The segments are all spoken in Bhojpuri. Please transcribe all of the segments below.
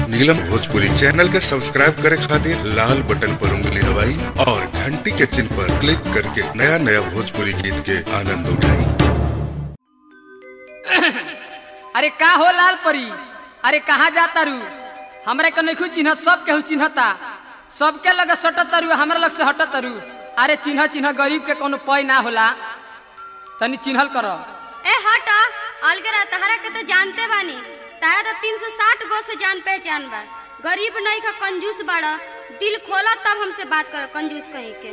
नीलम भोजपुरी चैनल के सब्सक्राइब करे खातिर लाल बटन पर उंगली दबाई और घंटी के चिन्ह पर क्लिक करके नया नया भोजपुरी गीत के आनंद उठाई अरे का हो लाल परी अरे कहाँ जाता रू हमरे के नइखू चिन्हत सब केहू चिन्हता सबके लगे सटत रू हमरा लग से हटत रू अरे चिन्ह चिन्ह गरीब के कोनो पय ना होला तनी चिन्हल करो ए हट अलगरा तहरा के तो जानते बानी ताया तो तीन सौ साठ गो से जान पहचान बा गरीब नहीं का कंजूस बाड़ा दिल खोला तब हमसे बात करो कंजूस कहीं के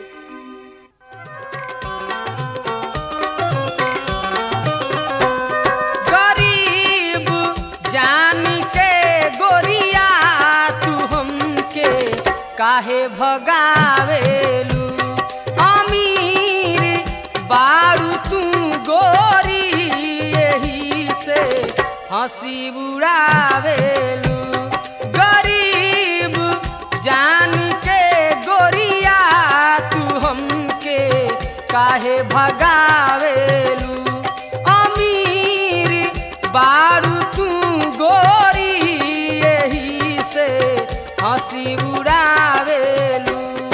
गरीब जानी के गोरिया तू हमके काहे भगावेलू अमीर बारू तू गोरी यही से हंसी उड़ावेलू गरीब जानी के गोरिया तू हमके काहे भगावेलू अमीर बारू तू गोरी यही से हंसी उड़ावेलू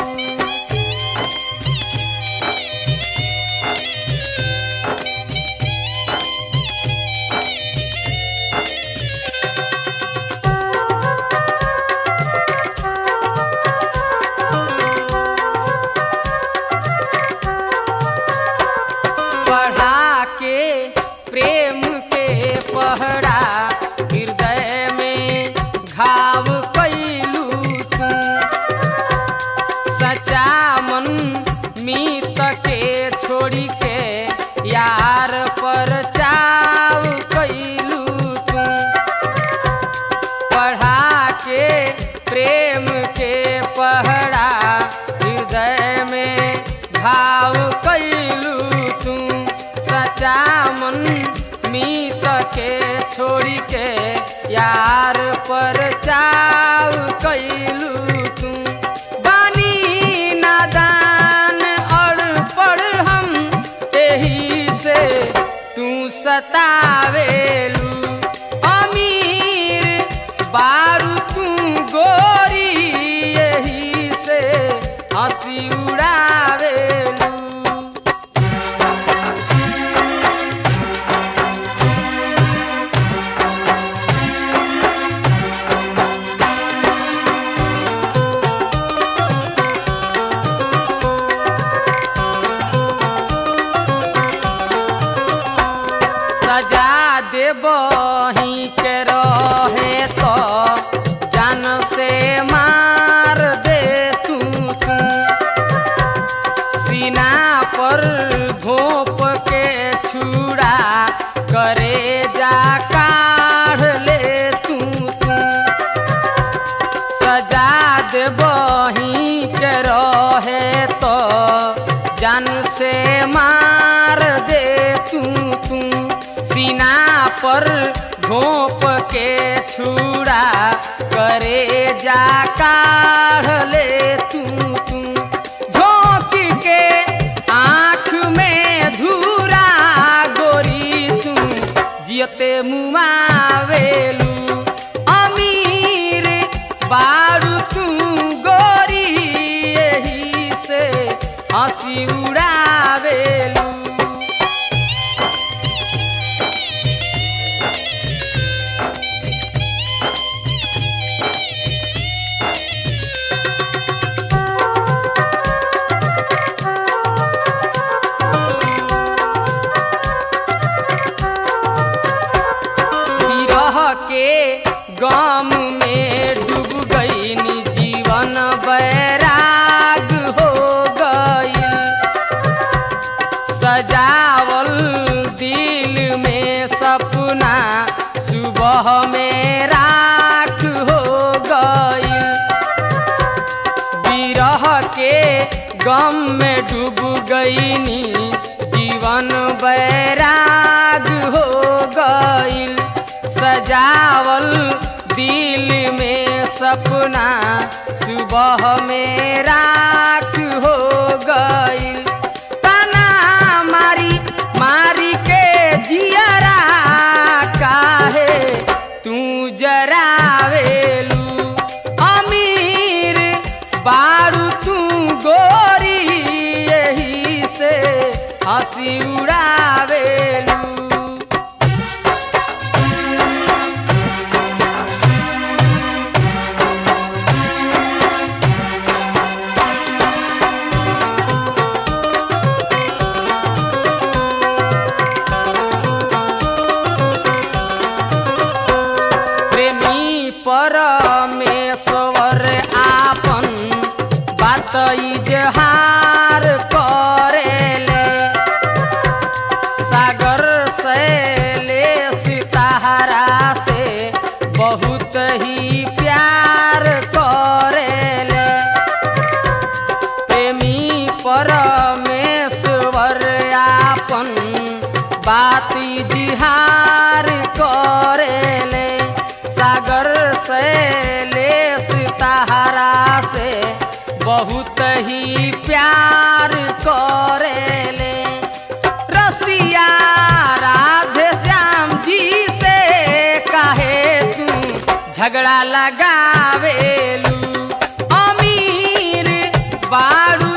पढ़ा के प्रेम के पहरा हृदय में घाव कैलू तू सच्चा मन मीत के छोड़ी के यार पर चाव कैलू तू पढ़ा के प्रेम के पहरा हृदय में घाव कैलू तू सच्चा मन मीत के छोड़ी के यार पर चाव कैलू तू बानी नादान और पढ़ हम एही से तू सतावेलू अमीर बारू तू गोरी यही से हंसी उड़ावेलू सजा देबही के रहे तो जान से मार दे तू तू सीना पर घोप के छुड़ा करे जा काढ़ ले तू तू सजा देबही के रहे तो जान से मार दे तू तू सीना पर घोप के छुड़ा करे जा काढ़ ले तू तू झोंक के आँख में धूरा गोरी तू जियते मुआवेलू अमीर बारू तू गोरी यही से हंसी उड़ावेलू विरह के गम में डूब गई जीवन बैराग हो गई सजावल दिल में सपना सुबह में राख हो गई विरह के गम में डूब गईनी जीवन बैराग हो गईल सजावल दिल में सपना सुबह में राख हो गईल तना मारी मारी के जियरा काहे तू जरावेलू परमेश्वर आपन बात इजहार करेले सागर से ले सितारा से बहुत ही प्यार करेले प्रेमी परमेश्वर आपन बात जिहार करेले सागर से ले सितारा से बहुत ही प्यार करेले रसिया राधे श्याम जी से काहे तू झगड़ा लगावेलू अमीर बाड़ू